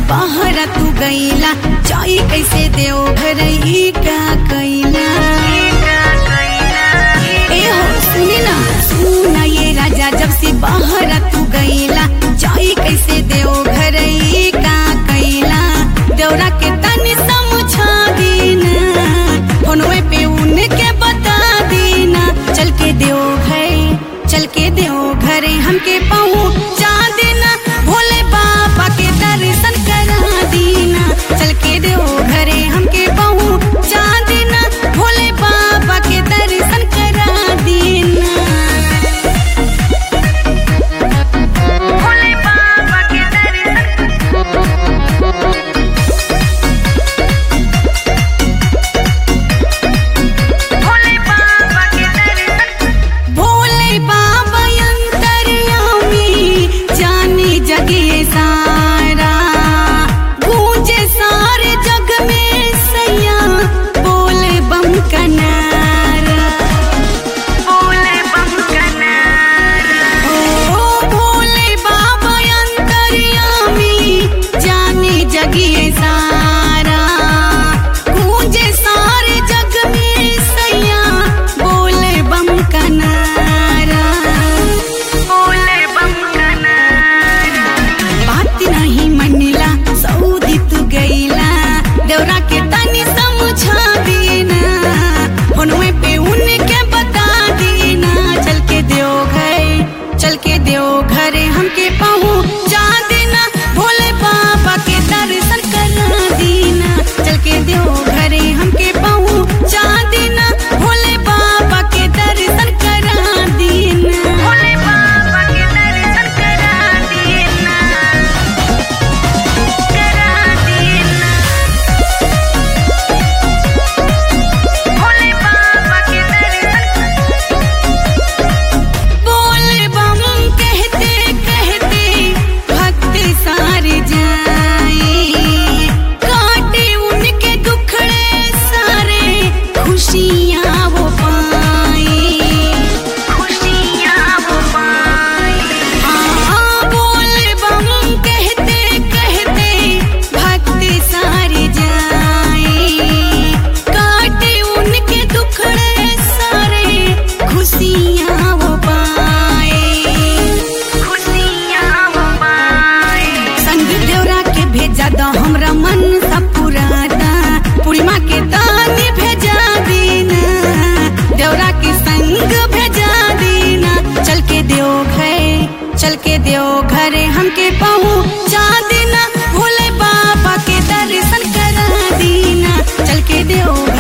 बाहर तू गईला जाई कैसे देव घर ई का कैला ए हो सुनी ना सुना ये राजा जब से बाहर तू गईला जाई कैसे देव घर ई का कैला देवरा के तनी समझा दीना फोनवे पे उनके बता दीना चल के देव घर चल के देव घरे हमके पहुँचा देना भोले बाबा के दर्शन करा दीना चल के देव घरे हमके पहुँचा देना भोले बाबा के दर्शन करा दीना भोले बाबा के दर्शन भोले बाबा के दर्शन भोले बाबा अंतर्यामी जाने जगे सारा गूंजे सारे जग में सैया बोले बम का नारा बोले बम का नारा ओ भोले बाबा अंतर्यामी जाने जगे सारा गूंजे सारे जग में सैया बोले बम का नारा बोले बम का नारा बात नहीं मनिला सऊदी तू गईला देवरा के तनी समझा देना फोनवे पे उनके बता देना चल के देव घर चल के देव घरे हमके पहुँचा देना भोले बाबा के दर्शन करा देना चल के देव घरे हमके पहुँचा देना भोले बाबा के दर्शन करा देना भोले बाबा के दर्शन करा देना करा देना भोले बाबा के दर्शन बोल बम कहते कहते भक्त सारे जाए काटे उनके दुखड़े सारे खुशियाँ वो पाए खुशियाँ वो पाए हाँ बोल बम कहते कहते भक्त सारे जाए काटे उनके दुखड़े सारे खुशियाँ वो पाए खुशियाँ वो पाए संग देवरा के भेजा दो हमरा मन सब पुराता पूर्णिमा के दानी भेजा देना देवरा के संग भेजा देना चल के देव घर चल के देव घरे हमके पहुँचा देना भोले बाबा के दर्शन करा देना चल के देव